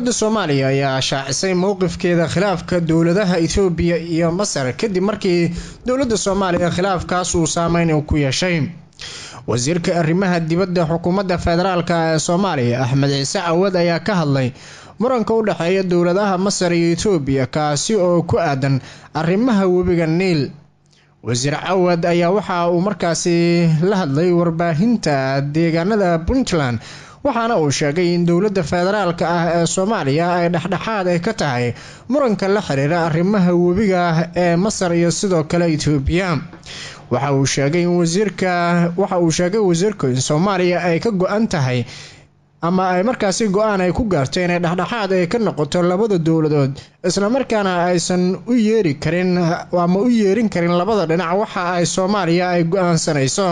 dowladda soomaaliya ayaa shaacisay mowqifkeeda khilaafka dowladaha ethoobiya iyo masar kadib markii dowladda soomaaliya khilaafkaas uu saameyn ku yeeshay wasiirka arrimaha dibadda xukuumadda federaalk ee soomaaliya axmed ciise cawad ayaa ka hadlay muranka u dhexeeya dowladaha masar iyo etoobiya kaasi oo ku aadan arrimaha webiga niil wasiir cawad ayaa waxa uu markaasi la hadlay warbaahinta deegaanada puntland waxaana uu sheegay in dowladda federaalk ah ee soomaaliya ay dhexdhexaad ay ka tahay muranka la xiriira arrimaha webiga ee masar iyo sidoo kale etoobiya waxa uu sheegay in wasiirka waxa uu sheegay wasiirku in soomaaliya ay ka go-an tahay ama ay markaasi go-aan ay ku gaartay inay dhexdhexaad ay ka noqoto labada dowladood islamarkaana aysan u yeeri karin ama u yeerin karin labada dhinac waxa ay soomaaliya ay go-aansanayso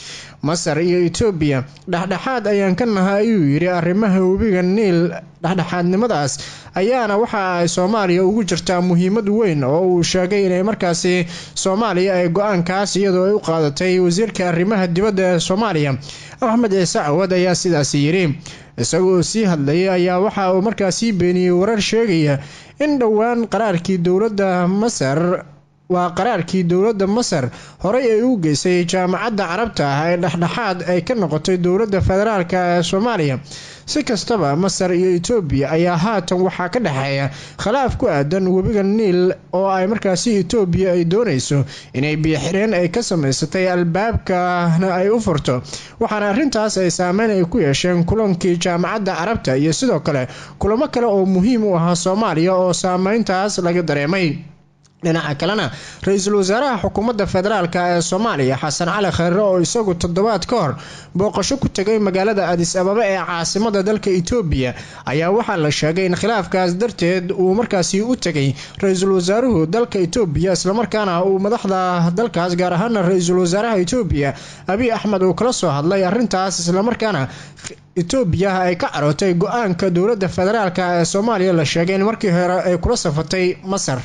masar iyo etoobiya dhexdhexaad ayaan ka nahay ayuu yidhi arrimaha webiga niil dhexdhexaadnimadaas ayaana waxa ay soomaaliya ugu jirtaa muhiimad weyn oo uu sheegay inay markaasi soomaaliya ay go-aankaas iyadoo ay u qaadatay wasiirka arrimaha dibadda ee soomaaliya axmed ciise cawad ayaa sidaasi yidhi isagoo sii hadlayay ayaa waxa uu markaasii beeniyey warar sheegaya in dhowaan qaraarkii dowladda masar waa qaraarkii dowladda masar horey ay u geysay jaamacadda carabta ah ee dhexdhexaad ay ka noqotay dowladda federaalk ee soomaaliya si kastaba masar iyo etoobiya ayaa haatan waxaa ka dhexeeya khilaaf ku aadan webiga niil oo ay markaasi etoobiya ay doonayso inay biyoxireen ay ka samaysatay albaabkana ay u furto waxaana arrintaas ay saameyn ay ku yeesheen kulankii jaamacadda carabta iyo sidoo kale kulamo kale oo muhiim u ahaa soomaaliya oo saameyntaas laga dareemay dhinaca kalena ra-iisul wasaaraha xukuumadda federaalk ee soomaaliya xasan cali khayre oo isagu toddobaad ka hor booqasho ku tegay magaalada adis ababa ee caasimada dalka etoobiya ayaa waxaa la sheegay in khilaafkaas darteed uu markaasi u tegay ra-iisul wasaaruhu dalka etoobiya islamarkaana uu madaxda dalkaas gaar ahaana ra-iisul wasaaraha etoobiya abiy axmed uu kala soo hadlay arrintaas islamarkaana etoobiya ay ka carootay go-aanka dowladda federaalk ee soomaaliya la sheegay in markii hore ay kula safatay masar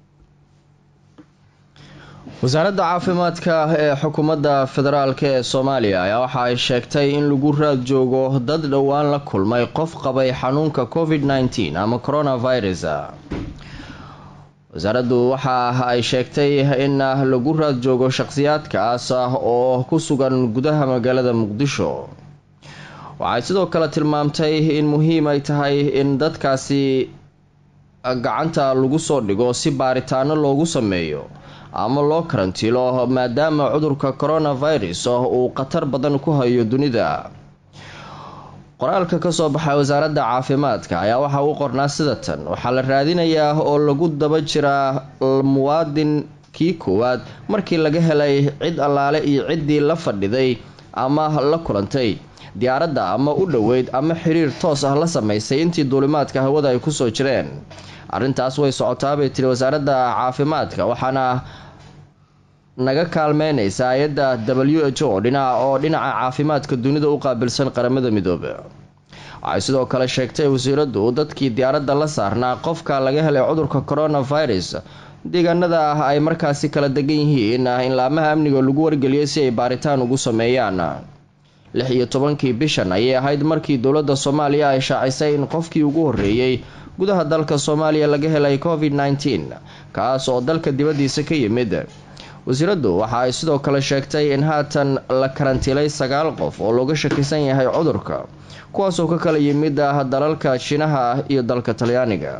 wasaaradda caafimaadka ee xukuumadda federaalk ee soomaaliya ayaa waxa ay sheegtay in lagu raad joogo dad dhowaan la kulmay qof qabay xanuunka covid nneteen ama coronavirus wasaaraddu waxa ay sheegtay in lagu raad joogo shaqhsiyaadkaas oo ku sugan gudaha magaalada muqdisho waxay sidoo kale tilmaamtay in muhiim ay tahay in dadkaasi gacanta lagu soo dhigo si baaritaano loogu sameeyo ama loo karantiilo maadaama cudurka coronavirus uu khatar badan ku hayo dunida qoraalka kasoo baxay wasaaradda caafimaadka ayaa waxaa u qornaa sida tan waxaa la raadinayaa oo lagu daba jiraa muwaadin kii koowaad markii laga helay cid allaale iyo ciddii la fadhiday ama la kulantay diyaaradda ama u dhoweyd ama xiriir toos ah la sameysay intii duulimaadka hawada ay kusoo jireen arrintaas way socotaa bay tiri wasaaradda caafimaadka waxaana naga kaalmeynaysa hay-adda w h o dhinaca oo dhinaca caafimaadka dunida u qaabilsan qaramada midoobe waxay sidoo kale sheegtay wasiiraddu dadkii diyaaradda la saarnaa qofka laga helay cudurka coronavirus deegaanada ah ay markaasi kala degan yihiin in laamaha amniga lagu wargeliyay si ay baaritaan ugu sameeyaan lix iyo tobankii bishan ayay ahayd markii dowladda soomaaliya ay shaacisay in qofkii ugu horreeyey gudaha dalka soomaaliya laga helay covid nneteen kaas oo dalka dibaddiisa ka yimid wasiiraddu waxa ay sidoo kale sheegtay in haatan la karantiilay sagaal qof oo looga shakisan yahay cudurka kuwaasoo ka kala yimid ah dalalka shiinaha iyo dalka talyaaniga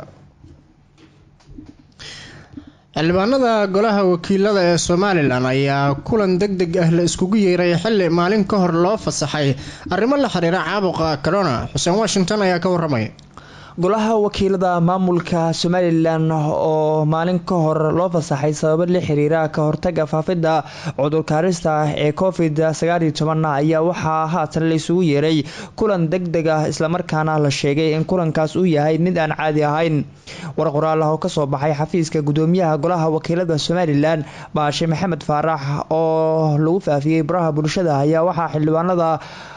xildhibaanada golaha wakiilada ee somalilan ayaa kulan deg deg ah la iskugu yeeray xili maalin ka hor loo fasaxay arrimo la xiriira caabuqa corona xuseen washington ayaa ka waramay golaha wakiilada maamulka somalilan oo maalin ka hor loo fasaxay sababo la xiriira ka hortaga faafidda cudurkaarista ee covid sagaaliyo toban ayaa waxaa haatan la isugu yeeray kulan deg deg ah islamarkaana la sheegay in kulankaas uu yahay mid aan caadi ahayn war qoraal ah oo kasoo baxay xafiiska gudoomiyaha golaha wakiilada somalilan baashe maxamed faarax oo lagu faafiyey baraha bulshada ayaa waxaa xildhibaanada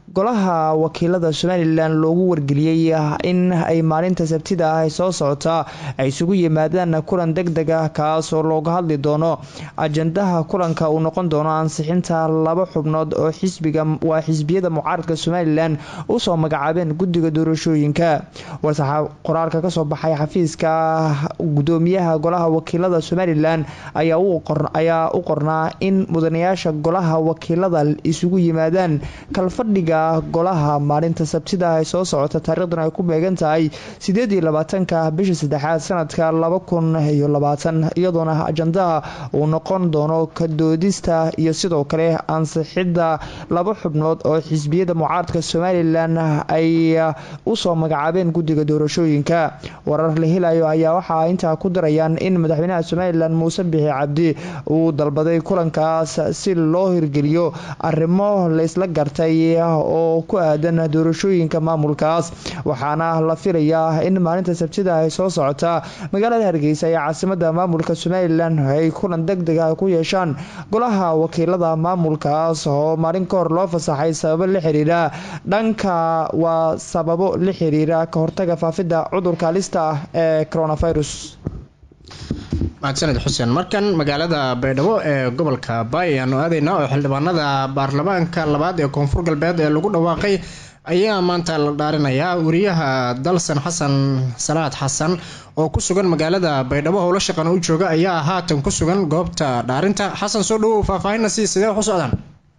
golaha wakiilada somalilan loogu wargeliyey in ay maalinta sabtida ah ee soo socota ay isugu yimaadaan kulan deg deg ah kaas oo looga hadli doono ajandaha kulanka uu noqon doono ansixinta laba xubnood oo xisbiga waa xisbiyada mucaaradka somalilan usoo magacaabeen guddiga doorashooyinka warsaxa qoraalka kasoo baxay xafiiska gudoomiyaha golaha wakiilada somalilan ayaa u qornaa in mudanayaasha golaha wakiilada isugu yimaadaan kalfadhiga golaha maalinta sabtida ay soo socota taariikhdan ay ku beegan tahay sideed iyo labaatanka bisha saddexaad sanadka laba kun iyo labaatan iyadoona ajandaha uu noqon doono kadoodista iyo sidoo kale ansixidda laba xubnood oo xisbiyada mucaaradka somalilan ay usoo magacaabeen guddiga doorashooyinka warar la helayo ayaa waxaa intaa ku darayaan in madaxweynaha somalilan muuse bixi cabdi uu dalbaday kulankaas si loo hirgeliyo arrimo laysla gartay oo ku aadan doorashooyinka maamulkaas waxaana la filayaa in maalinta sabtida ay soo socota magaalada hargeysa ee caasimada maamulka somalilan ay kulan deg deg ah ku yeeshaan golaha wakiilada maamulkaas oo maalin ka hor loo fasaxay sababo la xiriira dhanka waa sababo la xiriira ka hortaga faafidda cudurka halista ah ee coronavirus mahadsaned xuseen markan magaalada baydhabo ee gobolka baay ayaanu aadaynaa oo xildhibaanada baarlamaanka labaad ee koonfur galbeed ee lagu dhawaaqay ayaa maanta la dhaarinayaa wariyaha dalsan xasan salaad xasan oo ku sugan magaalada baydhabo howlo shaqana u jooga ayaa haatan ku sugan goobta dhaarinta xasan soo dhawow faahfaahinna sii sidee wax u socdaan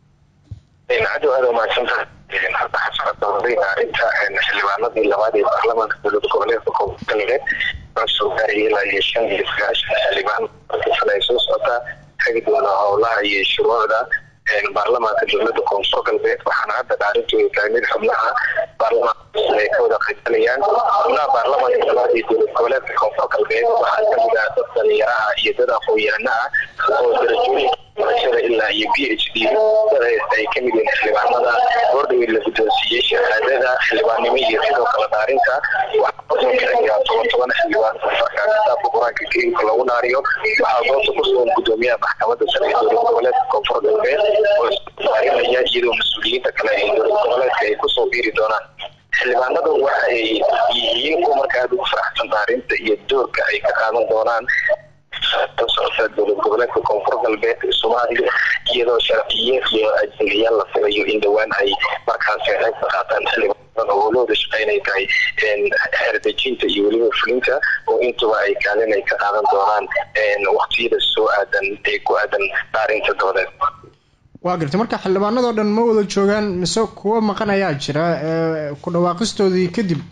aad aad umahadsantaha hadda xasocodooday dhaarinta xildhibaanadii labaad ee baarlamaanka dowlada goboleedka koonfur galbeed soo gaaraya ilaa iyo shan iyo sagaashan xildhibaan markasana ay soo socotaa hagi doona howlaha iyo shuruucda baarlamaanka dowlada koonfur galbeed waxaana hadda dhaarintu ay tahay mid xubnaha baarlamaanka ay ka wada qaysanayaan xubnaha baarlamaanka labaad ee dowlad goboleedka koonfur galbeed waxaa kamid ah dad dhalinyaraha iyo dad aqoon-yahana ah oo darajooyinka barashada ilaa iyo b h d dad haysta ay kamid yihiin xildhibaanada gordhowi la guddoonsiiyey shahaadada xildhibaannimo iyo sidoo kale dhaarinta waxaa kalayaa toban toban xildhibaan markaa kitaabka qur-aanka kariimka lagu dhaariyo waxaa goobta ku sugan gudoomiyaha maxkamadda sare ee dowlad goboleedka koonfur galbeed oo isdaarinaya iyadoo mas-uuliyiinta kale ee dowlad goboleedka ay kusoo biiri doonaan xildhibaanadu waxa ay yihiin kuwa markaa aada ugu faraxsan dhaarinta iyo doorka ay ka qaadan doonaan socota dowlad goboleedka koonfur galbeed ee soomaaliya iyadoo sharciye iyo ajendayaal la filayo in dhowaan ay markaasi qayb ka qaataan xildhibaan oo howlahooda shaqeynay tahay xeerdejinta iyo weliba fulinta oo intuba ay kaalin ay ka qaadan doonaan waqtiyada soo aadan ee ku aadan dhaarinta doodeed waa gartay marka xildhibaanadoo dhan ma wada joogaan mise kuwo maqan ayaa jira ku dhawaaqistoodii kadib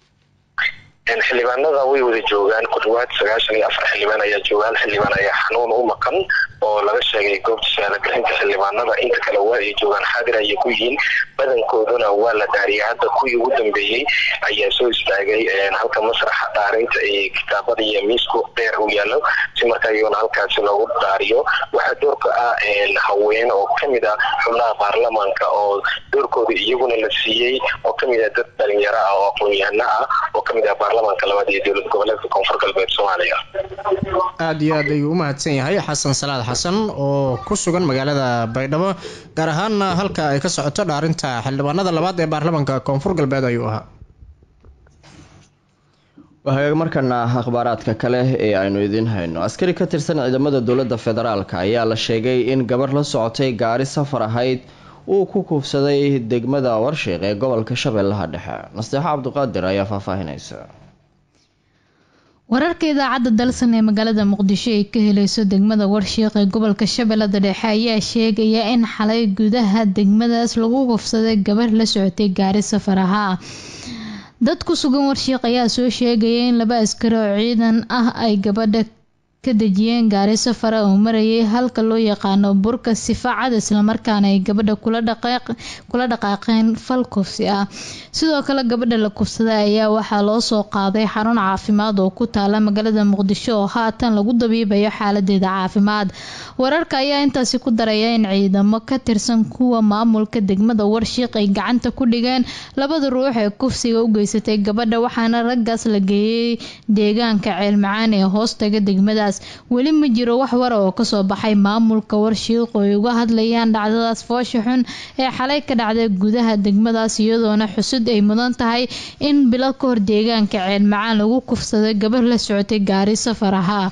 xildhibaanada way wada joogaan ku dhawaad sagaashan iyo afar xildhibaan ayaa joogaan xildhibaan ayaa xanuun u maqan oo laga sheegay goobta shahaadagarinta xildhibaanada inta kale waa ay joogaan xaadir ayay ku yihiin badankooduna waa la dhaariyay hadda kuwii ugu dambeeyey ayaa soo istaagay halka masraxa dhaarinta ee kitaabada iyo miisku dheer uu yaalo si markaa iyaguna halkaasi loogu dhaariyo waxaa doorka ah haween oo kamid ah xubnaha baarlamaanka oo doorkooda iyaguna la siiyey oo kamid ah dad dhalinyaro ah oo aqoon-yahano ah oo kamid ah baarlamaanka labaad ee dowlad goboleedka koonfur galbeed soomaaliya aada iyo aad ayuu u mahadsan yahay xasan salaad xasan oo ku sugan magaalada baydhabo gaar ahaana halka ay ka socoto dhaarinta xildhibaanada labaad ee baarlamaanka koonfur galbeed ayuu ahaa wahagaag markana akhbaaraadka kale ee aynu idiin hayno askari ka tirsan ciidamada dowladda federaalk ayaa la sheegay in gabar la socotay gaari safar ahayd uu ku kuufsaday degmada warshiiq ee gobolka shabeellaha dhexe nasteexo cabdiqaadir ayaa faahfaahinaysa wararka idaacadda dalsan ee magaalada muqdisho ay ka helayso degmada warshiiq ee gobolka shabeellada dhexe ayaa sheegaya in xalay gudaha degmadaas lagu kufsaday gabar la socotay gaari safar ahaa dad ku sugan warshiiq ayaa soo sheegaya in laba askari oo ciidan ah ay gabadha ka dejiyeen gaari safara oo marayay halka loo yaqaano burka sifaacad islamarkaana ay gabadha kula dhaqaaqeen fal kufsi ah sidoo kale gabadha la kufsaday ayaa waxaa loo soo qaaday xarun caafimaad oo ku taala magaalada muqdisho oo haatan lagu dabiibayo xaaladeeda caafimaad wararka ayaa intaasi ku daraya in ciidamo ka tirsan kuwa maamulka degmada warshiiq ay gacanta ku dhigeen labada ruux ee kufsiga u geysatay gabadha waxaana raggaas la geeyey deegaanka ceelmacaan ee hoostaga degmadaas degmadaas weli ma jiro wax wara oo kasoo baxay maamulka warshiiq oo ay uga hadlayaan dhacdadaas foosha xun ee xalay ka dhacday gudaha degmadaas iyadoona xusud ay mudan tahay in bilo ka hor deegaanka ceelmacaan lagu kufsaday gabar la socotay gaari safar ahaa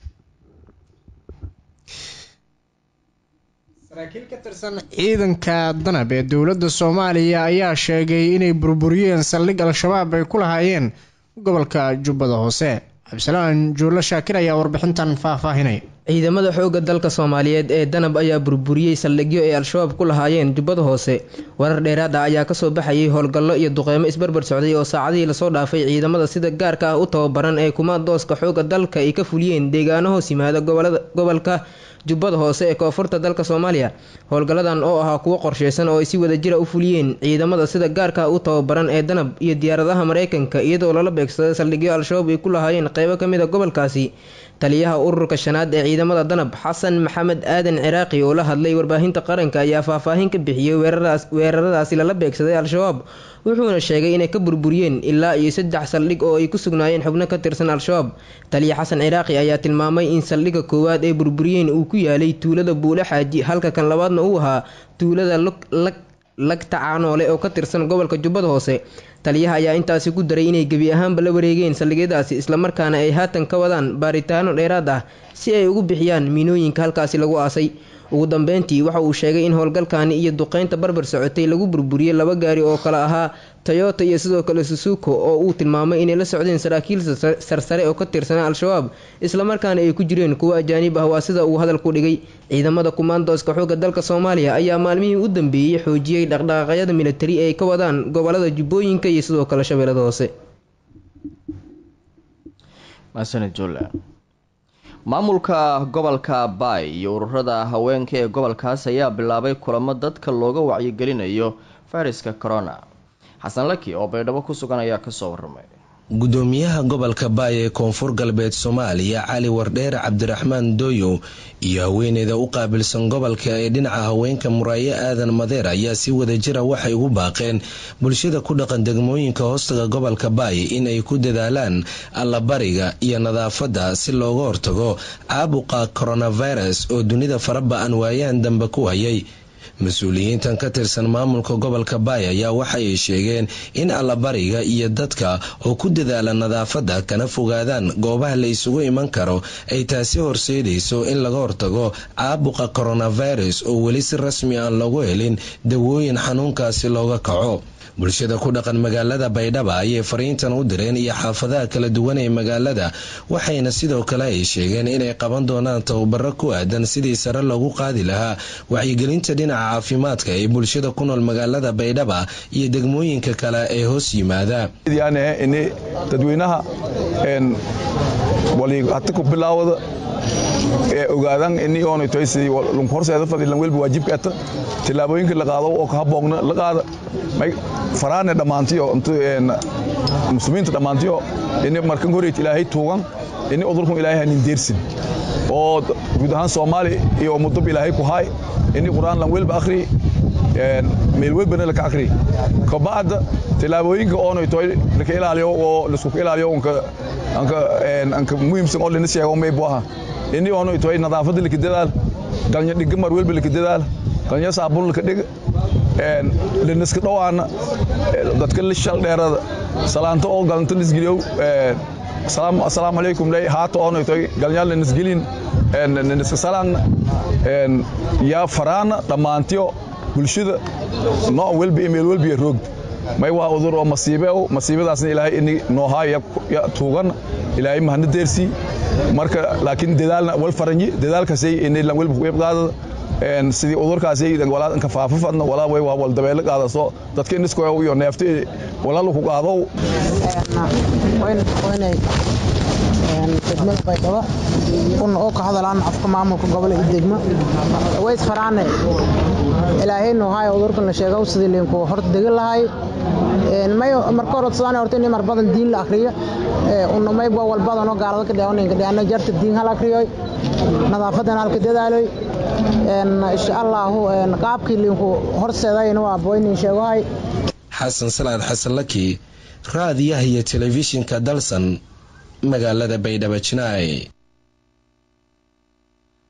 saraakiil ka tirsan ciidanka danab ee dowladda soomaaliya ayaa sheegay inay burburiyeen saldhig al-shabaab ay ku lahaayeen gobolka jubbada hoose cabdisalaan juulo shaakir ayaa warbixintan faahfaahinay ciidamada xoogga dalka soomaaliyeed ee danab ayaa burburiyey saldhigyo ay al-shabaab ku lahaayeen jubbada hoose warar dheeraad ah ayaa kasoo baxayay howlgallo iyo duqeymo isbarbar socday oo saacadihii lasoo dhaafay ciidamada sida gaarka ah u tababaran ee kumaandooska xoogga dalka ay ka fuliyeen deegaano hoos yimaada gobolka jubbada hoose ee koonfurta dalka soomaaliya howlgalladan oo ahaa kuwo qorsheysan oo ay si wadajira u fuliyeen ciidamada sida gaarka u tababaran ee danab iyo diyaaradaha mareykanka iyadoo lala beegsaday saldhigyo al-shabaab ay ku lahaayeen qeybo kamid a gobolkaasi taliyaha ururka shanaad ee ciidamada danab xasan maxamed aadan ciraaqi oo la hadlay warbaahinta qaranka ayaa faahfaahin ka bixiyey weeraradaasi lala beegsaday al-shabaab wuxuuna sheegay inay ka burburiyeen ilaa iyo saddex saldhig oo ay ku sugnaayeen xubno ka tirsan al-shabaab taliya xasan ciraaqi ayaa tilmaamay in saldhigga koowaad ay burburiyeen uu ku yaalay tuulada buule xaaji halka kan labaadna uu ahaa tuulada lagta caanoole oo ka tirsan gobolka jubbada hoose taliyaha ayaa intaasi ku daray inay gebi ahaanba la wareegeen saldhigyadaasi islamarkaana ay haatan ka wadaan baaritaano dheeraad ah si ay ugu bixiyaan miinooyinka halkaasi lagu aasay ugu dambeyntii waxa uu sheegay in howlgalkaani iyo duqeynta barbar socotay lagu burburiyey laba gaari oo kale ahaa toyota iyo sidoo kale susuko oo uu tilmaamay inay la socdeen saraakiil sarsare oo ka tirsanaa al-shabaab islamarkaana ay ku jireen kuwo ajaanib ah waa sida uu hadalku dhigay ciidamada kumaandooska xoogga dalka soomaaliya ayaa maalmihii u dambeeyey xoojiyey dhaqdhaqaaqyada militari ee ay ka wadaan gobolada jubbooyinka iyo sidoo kale shabeellada hoose maamulka gobolka baay iyo ururada haweenka ee gobolkaas ayaa bilaabay kulamo dadka looga wacyigelinayo fayraska corona xasan laki oo baydhabo ku sugan ayaa kasoo waramay gudoomiyaha gobolka baay ee koonfur galbeed soomaaliya cali wardheere cabdiraxmaan dooyow iyo haweeneyda u qaabilsan gobolka ee dhinaca haweenka muraayo aadan madeer ayaa si wadajira waxay ugu baaqeen bulshada ku dhaqan degmooyinka hoostaga gobolka baay inay ku dadaalaan allabariga iyo nadaafadda si looga hortago caabuqa coronavirus oo dunida faraba-an waayahan dambe ku hayay mas-uuliyiintan ka tirsan maamulka gobolka baay ayaa waxay sheegeen in allabariga iyo dadka oo ku dadaala nadaafadda kana fogaadaan goobaha la isugu iman karo ay taasi horseedayso in laga hortago caabuqa coronavirus oo weli si rasmi aan lagu helin dawooyin xanuunkaasi looga kaco bulshada ku dhaqan magaalada baydhaba ayay fariintan u direen iyo xaafadaha kala duwan ee magaalada waxayna sidoo kale ay sheegeen inay qaban doonaan tababaro ku aadan sidii sare loogu qaadi lahaa wacyigelinta dhinaca caafimaadka ee bulshada ku nool magaalada baydhaba iyo degmooyinka kale ee hoos yimaada dadweynaha hata ku bilaawada ee ogaadan ini oonaytoysi horseeda fadilan welba waajibkaata tillaabooyinka la qaado oo kahaboogna la qaada faraane dhammaantiyo muslimiinta dhammaantiyo ini markan horeyt ilaahay tuugan ini udurkun ilaahay hanin deersin oo guud ahaan soomaali iyo mudub ilaahay ku haay ini qur'aan lan welba akhri meel welbana laka akhri kabacda tillaabooyinka oonaytoy laka ilaaliyo oo laskuka ilaaliyo anka muhiimsan oo lana sheego may buaha ini oonaytoy nadaafadda laka dadaal galnya dhiga mar welba laka dadaal galnya saabun laka dhiga lanaska dhowaana dadka lishal dheerada salaanta oo galanta lisgeliyow asalaamu calaykum ley haata oonaytoy galnyaal lanasgelin lanaska salaangna yaa faraana dhammaantiyo bulshada nooc welba iyo meel welba iyo roogda may waa udur oo masiibe masiibadaasna ilaahay ini noohaaya tuugan ilaahay mahana deersii marka laakiin dadaalna wal faranyi dadaalkaasay ini lan welba ku qeyb qaadada sidii udurkaasay walaadanka faafafadna walaa way waa wal dabeelo qaadaso dadka iniskoyo iyo neefta walaal ku qaado degmada baydhabo una oo ka hadalaan afka maamulka gobol iyo degmo ways faraane ilaahay noohaay udurkan la sheego sidii liinku horta degi lahay may marka hore sadaan horta in mar badan diin la akhriyo una may waa walbadan oo gaalada ka dheewanayna dheana jarta diin hal akhriyoy nadaafadan halka dadaaloy insha allahu qaabkii liinku horseedayna waa boynin sheegohay xasan salaad xasan laki raadiyaha iyo telefishinka dalsan magaalada baydhabo jinaay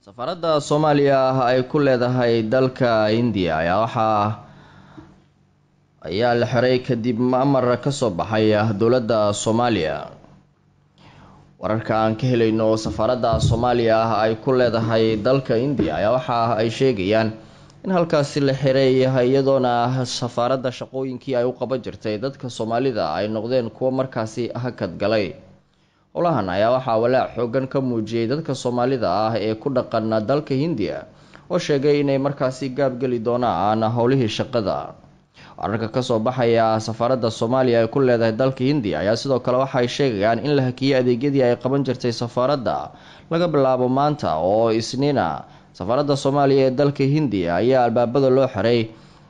safaaradda soomaaliya ay ku leedahay dalka indiya ayaa waxaa ayaa la xiray kadib amar kasoo baxay dowladda soomaaliya wararka aan ka helayno safaaradda soomaaliya ay ku leedahay dalka indiya ayaa waxa ay sheegayaan in halkaasi la xiray iyadoona safaaradda shaqooyinkii ay u qaban jirtay dadka soomaalida ay noqdeen kuwo markaasi hakad galay howlahan ayaa waxaa walaac xoogan ka muujiyey dadka soomaalida ah ee ku dhaqan dalka hindiya oo sheegay inay markaasi gaabgeli doonaan howlihii shaqada wararka kasoo baxaya safaaradda soomaaliya ay ku leedahay dalka hindiya ayaa sidoo kale waxaay sheegayaan in la hakiyey adeegyadii ay qaban jirtay safaaradda laga bilaabo maanta oo isniina safaaradda soomaaliya ee dalka hindiya ayaa albaabada loo xiray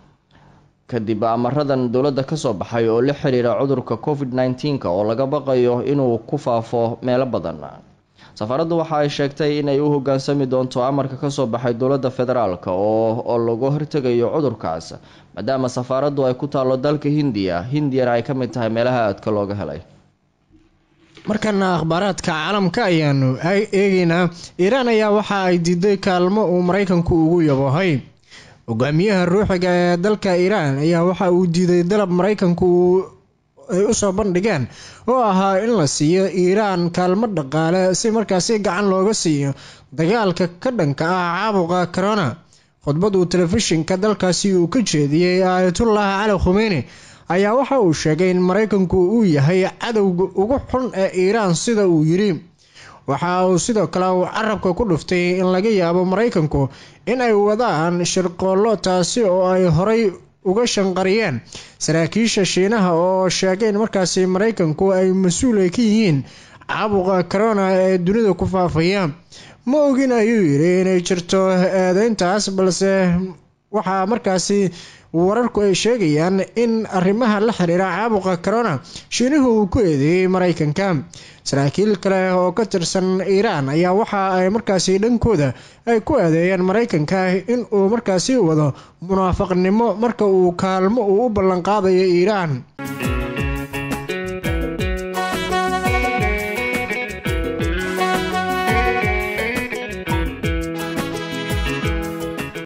kadib amaradan dowladda kasoo baxay oo la xiriira cudurka covid nneteen-ka oo laga baqayo inuu ku faafo meelo badan safaaraddu waxa ay sheegtay inay u hogaansami doonto amarka kasoo baxay dowladda federaalk oo laga hortegayo cudurkaas maadaama safaaraddu ay ku taalo dalka hindiya hindiyana ay ka mid tahay meelaha aadka looga helay markana akhbaaraadka caalamka ayaanu eegeynaa iiraan ayaa waxa ay diiday kaalmo uu maraykanku ugu yabohay hogaamiyaha ruuxiga ee dalka iiraan ayaa waxa uu diiday dalab maraykanku ay usoo bandhigeen oo ahaa in la siiyo iiraan kaalmo dhaqaale si markaasi gacan looga siiyo dagaalka ka dhanka ah caabuqa corona khudbad uu telefishinka dalkaasi uu ka jeediyey aayatullah cali khumeyni ayaa waxa uu sheegay in maraykanku uu yahay cadowga ugu xun ee iiraan sida uu yiri waxa uu sidoo kale uu carabka ku dhuftay in laga yaabo maraykanku in ay wadaan shirqoollo taasi oo ay horay uga shanqariyeen saraakiisha shiinaha oo sheegay in markaasi maraykanku ay mas-uul ay ka yihiin caabuqa corona ee dunida ku faafaya ma ogin ayuu yidhi inay jirto eedeyntaas balse waxaa markaasi wararku ay sheegayaan in arrimaha la xiriira caabuqa corona shiinuhu uu ku eedeeyey maraykanka saraakiil kale oo ka tirsan iiraan ayaa waxa ay markaasi dhankooda ay ku eedeeyeen maraykanka in uu markaasi wado munaafaqnimo marka uu kaalmo uu u ballanqaadayo iiraan